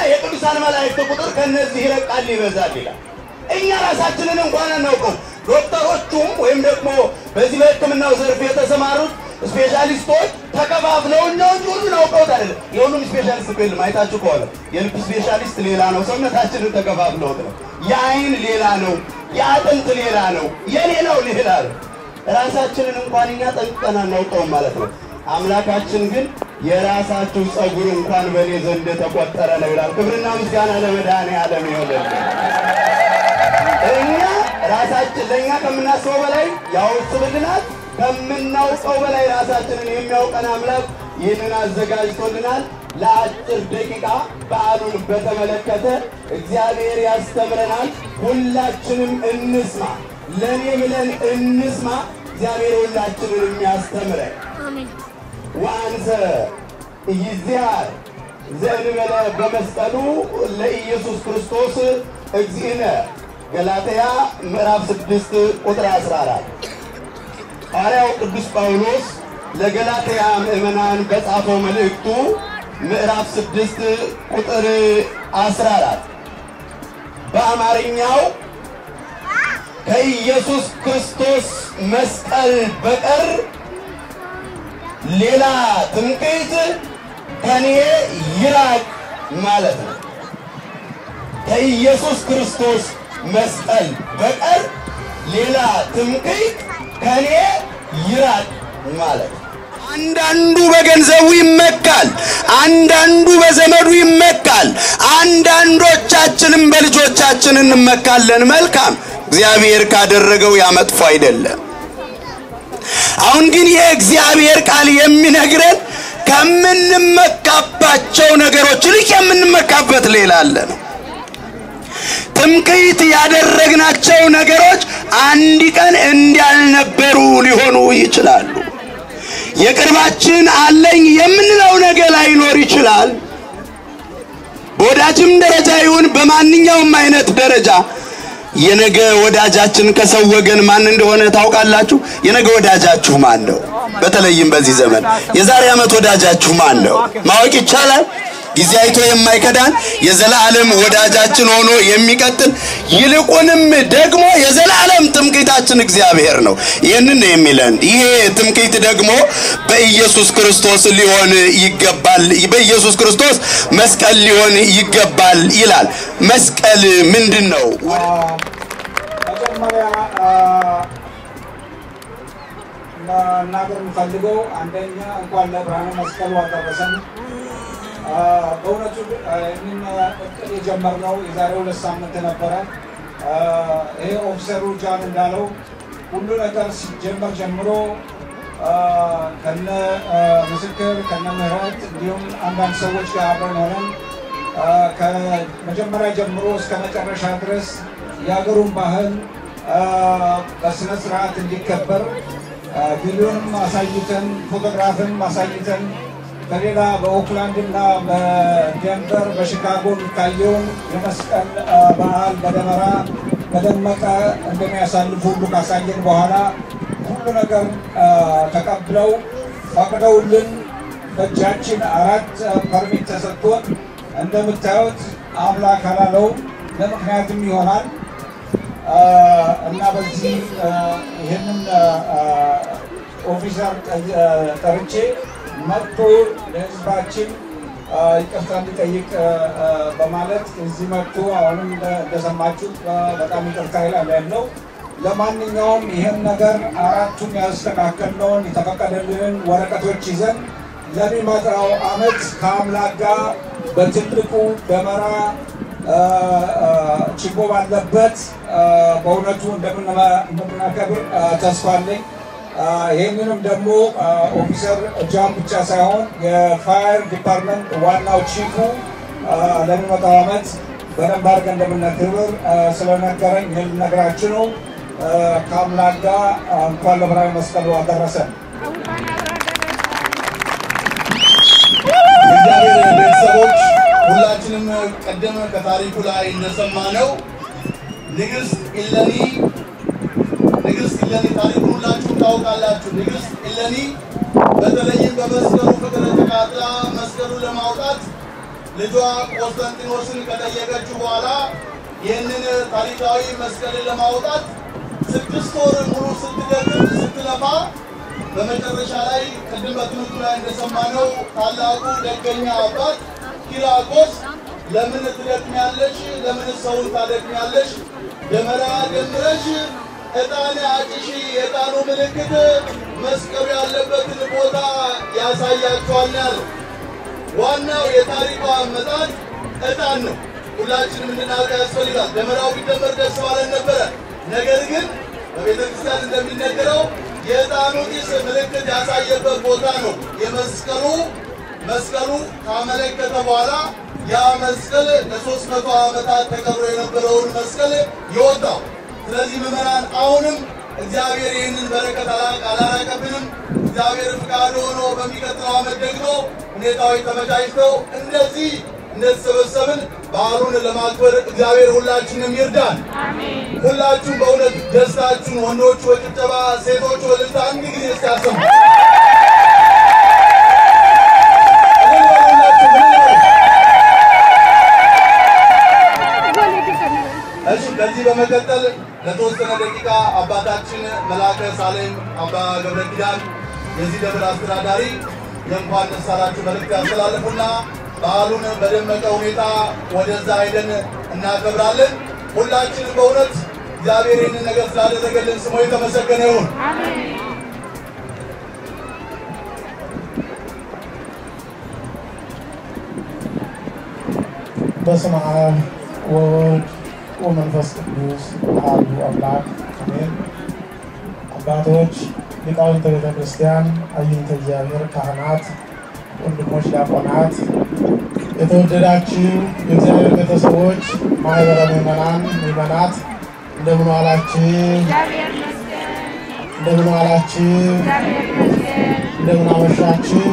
የቅዱሳን መላእክት ቁጥር ከነዚህ ይረቃል ይበዛል ይላል። እኛ ራሳችንን እንኳን አናውቀው። ዶክተሮቹም ወይም ደግሞ በዚህ በሕክምናው ዘርፍ የተሰማሩት ስፔሻሊስቶች ተከፋፍለው እኛ እንጂ ሁሉን አውቀውት አይደለም። የሁሉም ስፔሻሊስት እኮ የለም። አይታችሁ ከሆነ የልብ ስፔሻሊስት ሌላ ነው፣ ሰውነታችንን ተከፋፍለውት ነው። የአይን ሌላ ነው፣ የአጥንት ሌላ ነው፣ የሌላው ሌላ ነው። ራሳችንን እንኳን እኛ ጠንቅቀን አናውቀውም ማለት ነው። አምላካችን ግን የራሳችሁ ጸጉር እንኳን በእኔ ዘንድ የተቆጠረ ነው ይላል። ክብርና ምስጋና ለመድኃኔዓለም ይሆንልን። እኛ ራሳችን ለእኛ ከምናስበው በላይ ያወስብልናል። ከምናውቀው በላይ ራሳችንን የሚያውቀን አምላክ ይህንን አዘጋጅቶልናል። ለአጭር ደቂቃ በዓሉን በተመለከተ እግዚአብሔር ያስተምረናል። ሁላችንም እንስማ፣ ለእኔ ብለን እንስማ። እግዚአብሔር ሁላችንን የሚያስተምረን ወአንሰ ይዚያር ዘእንበለ በመስቀሉ ለኢየሱስ ክርስቶስ እግዚእነ ገላትያ ምዕራፍ 6 ቁጥር 14 ሐዋርያው ቅዱስ ጳውሎስ ለገላትያ ምዕመናን በጻፈው መልእክቱ ምዕራፍ 6 ቁጥር 14 በአማርኛው ከኢየሱስ ክርስቶስ መስቀል በቀር ሌላ ትምክህት ከኔ ይራቅ ማለት ነው። ከኢየሱስ ክርስቶስ መስቀል በቀር ሌላ ትምክህት ከኔ ይራቅ ማለት ነው። አንዳንዱ በገንዘቡ ይመካል፣ አንዳንዱ በዘመዱ ይመካል፣ አንዳንዶቻችንም በልጆቻችን እንመካለን። መልካም እግዚአብሔር ካደረገው ያመጥፎ አይደለም። አሁን ግን የእግዚአብሔር ቃል የሚነግረን ከምንመካባቸው ነገሮች ይልቅ የምንመካበት ሌላ አለ ነው። ትምክህት ያደረግናቸው ነገሮች አንድ ቀን እንዳልነበሩ ሊሆኑ ይችላሉ። የቅርባችን አለኝ የምንለው ነገር ላይኖር ይችላል። በወዳጅም ደረጃ ይሁን በማንኛውም አይነት ደረጃ የነገ ወዳጃችን ከሰው ወገን ማን እንደሆነ ታውቃላችሁ? የነገ ወዳጃችሁ ማን ነው? በተለይም በዚህ ዘመን የዛሬ ዓመት ወዳጃችሁ ማን ነው? ማወቅ ይቻላል። ጊዜ አይቶ የማይከዳን የዘላለም ወዳጃችን ሆኖ የሚቀጥል ይልቁንም ደግሞ የዘላለም ትምክህታችን እግዚአብሔር ነው። ይህንን ነው የሚለን። ይሄ ትምክህት ደግሞ በኢየሱስ ክርስቶስ ሊሆን ይገባል፣ በኢየሱስ ክርስቶስ መስቀል ሊሆን ይገባል ይላል። መስቀል ምንድን ነው? መጀመሪያ መናገር የምፈልገው አንደኛ እንኳን ለብርሃነ መስቀሉ አደረሰን። በእውነቱ ይህንን እቅድ የጀመርነው የዛሬ ሁለት ሳምንት ነበረ። ይሄ ኦፊሰሩ ጃን እንዳለው ሁሉ ነገር ሲጀመር ጀምሮ ከነ ምስክር ከነ ምህረት እንዲሁም አንዳንድ ሰዎች ጋር አብረን ሆነን ከመጀመሪያ ጀምሮ እስከ መጨረሻ ድረስ የሀገሩን ባህል በስነ ስርዓት እንዲከበር ቪዲዮንም አሳይተን ፎቶግራፍንም አሳይተን በሌላ በኦክላንድ እና በዴንቨር በሺካጎ የሚታየውን የመስቀል በዓል በደመራ በደመቀ እንደሚያሳልፉ ሁሉ ካሳየን በኋላ ሁሉ ነገር ተቀብለው ፈቅደውልን በእጃችን አራት ፐርሚት ተሰጥቶን እንደምታዩት አምላክ አላለው ለምክንያትም ይሆናል እና በዚህ ይህንን ኦፊሰር ጠርቼ መጥቶ ለሕዝባችን ይቅርታ እንዲጠይቅ በማለት እዚህ መጥቶ አሁንም እንደሰማችሁት በጣም ይቅርታ ይላል ያለው። ለማንኛውም ይህን ነገር አራቱን ያስተካከልነውን የተፈቀደልንን ወረቀቶች ይዘን ለሚመጣው ዓመት ከአምላክ ጋር በትልቁ ደመራ ችቦ ባለበት በእውነቱ እንደምናከብር ተስፋ አለኝ። ይህንንም ደግሞ ኦፊሰር ጃን ብቻ ሳይሆን የፋየር ዲፓርትመንት ዋናው ቺፉ ለሚመጣው ዓመት በደንብ አድርገን እንደምናከብር ስለነገረኝ ይህን ልነግራችሁ ነው። ከአምላክ ጋር እንኳን ለብርሃነ መስቀሉ አደረሰን። እግዚአብሔር ቤተሰቦች ሁላችንም ቀደም ከታሪኩ ላይ እንደሰማነው ንግሥት ኢለኒ ንግሥት ኢለኒ ታሪኩን ሁላችሁም ታውቃላችሁ። ንግሥት ኢለኒ በተለይም በመስቀሉ ፍቅር ተቃጥላ መስቀሉ ለማውጣት ልጇ ቆስጠንጢኖስን ከጠየቀችው በኋላ ይህንን ታሪካዊ መስቀልን ለማውጣት ስድስት ወር ሙሉ ስትደክም ስትለፋ በመጨረሻ ላይ ቅድም በትምህርቱ ላይ እንደሰማነው ታላቁ ደገኛ አባት ኪራቆስ ለምን ትደክሚያለሽ? ለምን ሰውን ታደክሚያለሽ? ደመራ ደምረሽ ዕጣን አጭሺ። የዕጣኑ ምልክት መስቀሉ ያለበትን ቦታ ያሳያቸዋል ያለ ዋናው የታሪኩ አመጣጥ ዕጣን ነው። ሁላችንም እንድናውቅ ያስፈልጋል። ደመራው ቢደመር ደስ ባለን ነበረ። ነገር ግን በቤተ ክርስቲያን እንደሚነገረው የዕጣኑ ጢስ ምልክት ያሳየበት ቦታ ነው። የመስቀሉ መስቀሉ ካመለከተ በኋላ ያ መስቀል ለሶስት መቶ ዓመታት ተቀብሮ የነበረውን መስቀል የወጣው። ስለዚህ ምዕመናን አሁንም እግዚአብሔር ይህንን በረከት አላ- አላራቀብንም። እግዚአብሔር ፍቃድ ሆኖ በሚቀጥለው ዓመት ደግሞ ሁኔታዎች ተመቻችተው እንደዚህ እንደተሰበሰብን በዓሉን ለማክበር እግዚአብሔር ሁላችንም ይርዳን። ሁላችሁም በእውነት ደስታችሁን ወንዶቹ በጭብጨባ ሴቶቹ በእልልታ አንድ ጊዜ እስቲ አሰሙ። እልል በሉ ሁላችሁም፣ እልል በሉ። እሺ ከዚህ በመቀጠል ለተወሰነ ደቂቃ አባታችን መልአከ ሳሌም አባ ገብረ ኪዳን የዚህ ደብር አስተዳዳሪ የእንኳን ደስ አላችሁ መልእክት ያስተላልፉና በዓሉን በደመቀ ሁኔታ ወደዛ ሄደን እናከብራለን። ሁላችንም በእውነት እግዚአብሔር ይህንን ነገር ስላደረገልን ስሙ የተመሰገነ ይሁን። በስመ አብ ወወልድ ወመንፈስ ቅዱስ አሐዱ አምላክ አሜን። አባቶች፣ ሊቃውንተ ቤተ ክርስቲያን፣ አይንተ እግዚአብሔር ካህናት፣ ወንድሞች ዲያቆናት፣ የተወደዳችሁ የእግዚአብሔር ቤተሰቦች፣ ማህበረ ምዕመናን፣ ምዕመናት እንደምን ዋላችሁ? እንደምን ዋላችሁ? እንደምን አመሻችሁ?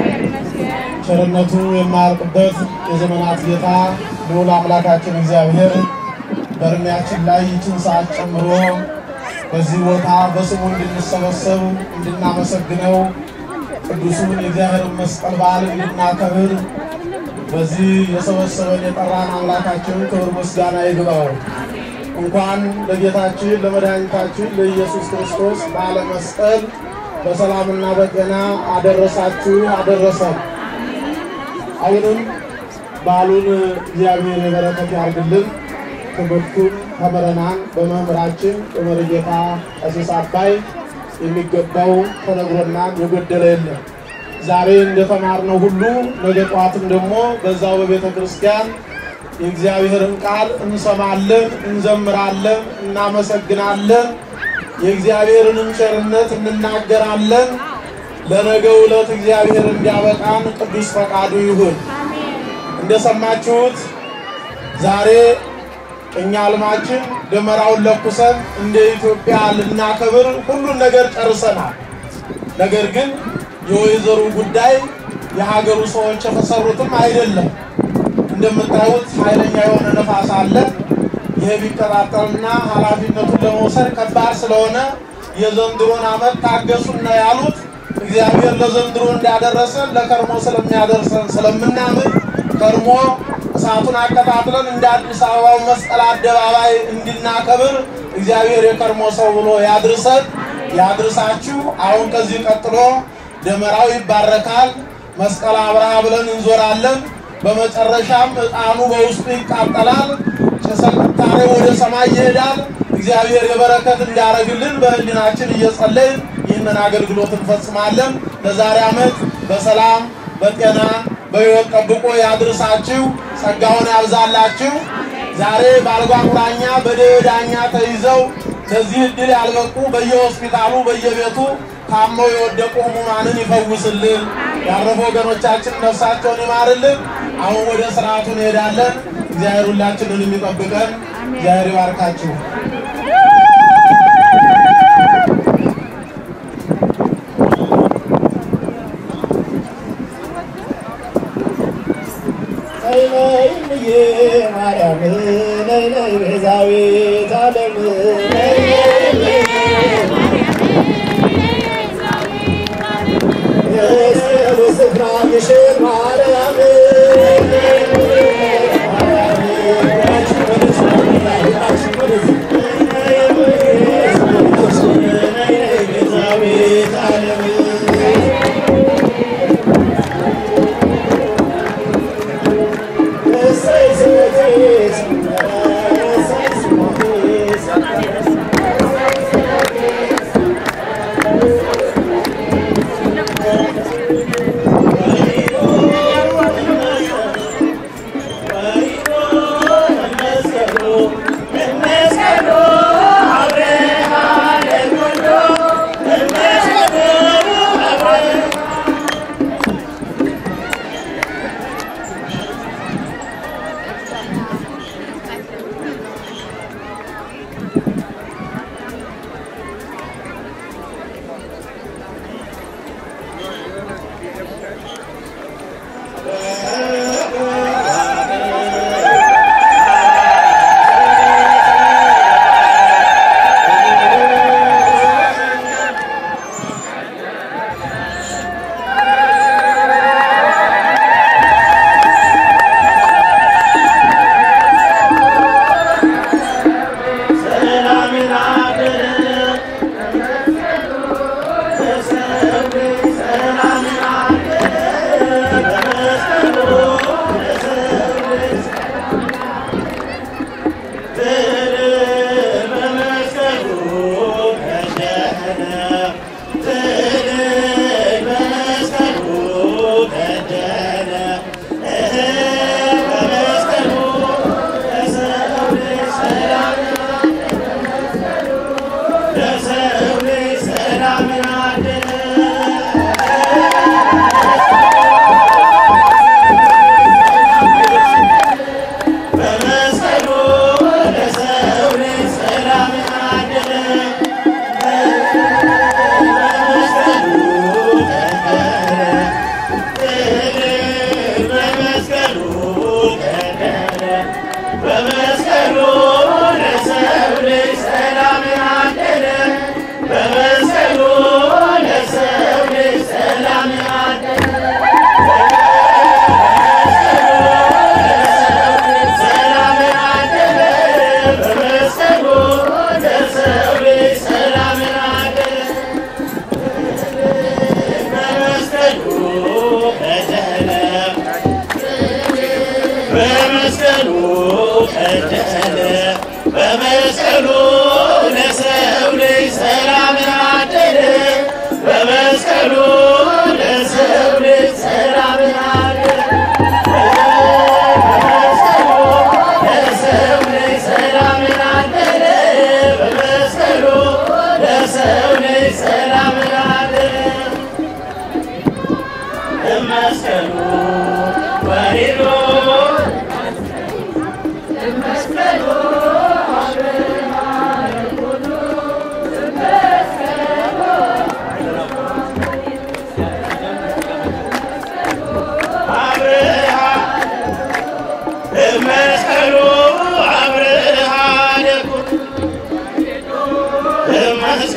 ቸርነቱ የማያልቅበት የዘመናት ጌታ ልዑል አምላካችን እግዚአብሔር በእድሜያችን ላይ ይችን ሰዓት ጨምሮ በዚህ ቦታ በስሙ እንድንሰበሰብ እንድናመሰግነው ቅዱሱን የእግዚአብሔርን መስቀል በዓል እንድናከብር በዚህ የሰበሰበን የጠራን አምላካችን ክብር ምስጋና ይግባው። እንኳን ለጌታችን ለመድኃኒታችን ለኢየሱስ ክርስቶስ በዓለ መስቀል በሰላምና በጤና አደረሳችሁ አደረሰን። አሁንም በዓሉን እግዚአብሔር የበረከት ያርግልን። ትምህርቱን ተምረናን በመምህራችን በመሪጌታ ቀሲስ አባይ የሚገባው ተነግሮናን የጎደለ የለም። ዛሬ እንደተማርነው ሁሉ ነገ ጠዋትም ደግሞ በዛው በቤተ ክርስቲያን የእግዚአብሔርን ቃል እንሰማለን፣ እንዘምራለን፣ እናመሰግናለን። የእግዚአብሔርንም ቸርነት እንናገራለን። ለነገው ዕለት እግዚአብሔር እንዲያበቃን ቅዱስ ፈቃዱ ይሁን። እንደሰማችሁት ዛሬ እኛ አልማችን ደመራውን ለኩሰን እንደ ኢትዮጵያ ልናከብር ሁሉን ነገር ጨርሰናል። ነገር ግን የወይዘሩ ጉዳይ የሀገሩ ሰዎች የተሰሩትም አይደለም። እንደምታዩት ኃይለኛ የሆነ ነፋስ አለ። ይህ ቢቀጣጠልና ኃላፊነቱን ለመውሰድ ከባድ ስለሆነ የዘንድሮን ዓመት ታገሱና ያሉት እግዚአብሔር ለዘንድሮ እንዳደረሰን ለከርሞ ስለሚያደርሰን ስለምናምን ከርሞ እሳቱን አቀጣጥለን እንደ አዲስ አበባው መስቀል አደባባይ እንድናከብር እግዚአብሔር የከርሞ ሰው ብሎ ያድርሰን ያድርሳችሁ። አሁን ከዚህ ቀጥሎ ደመራው ይባረካል። መስቀል አብርሃ ብለን እንዞራለን። በመጨረሻም ዕጣኑ በውስጡ ይቃጠላል። ጭሰ ቅጣሬ ወደ ሰማይ ይሄዳል። እግዚአብሔር የበረከት እንዲያደርግልን በህሊናችን እየጸለይን ይህንን አገልግሎት እንፈጽማለን። ለዛሬ ዓመት በሰላም በጤና በሕይወት ጠብቆ ያድርሳችሁ፣ ጸጋውን ያብዛላችሁ። ዛሬ በአልጋ ቁራኛ በደዌ ዳኛ ተይዘው ለዚህ ዕድል ያልበቁ በየሆስፒታሉ በየቤቱ ታመው የወደቁ ህሙማንን ይፈውስልን። ያረፉ ወገኖቻችን ነፍሳቸውን ይማርልን። አሁን ወደ ስርዓቱ እንሄዳለን። እግዚአብሔር ሁላችንን የሚጠብቀን እግዚአብሔር ይባርካችሁ። ነይ ነይ እምዬ ማርያም ነይ ነይ ቤዛዊት ዓለም ነይ የስዕሉ ስፍራ ግሽን ማርያም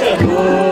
እሸቱ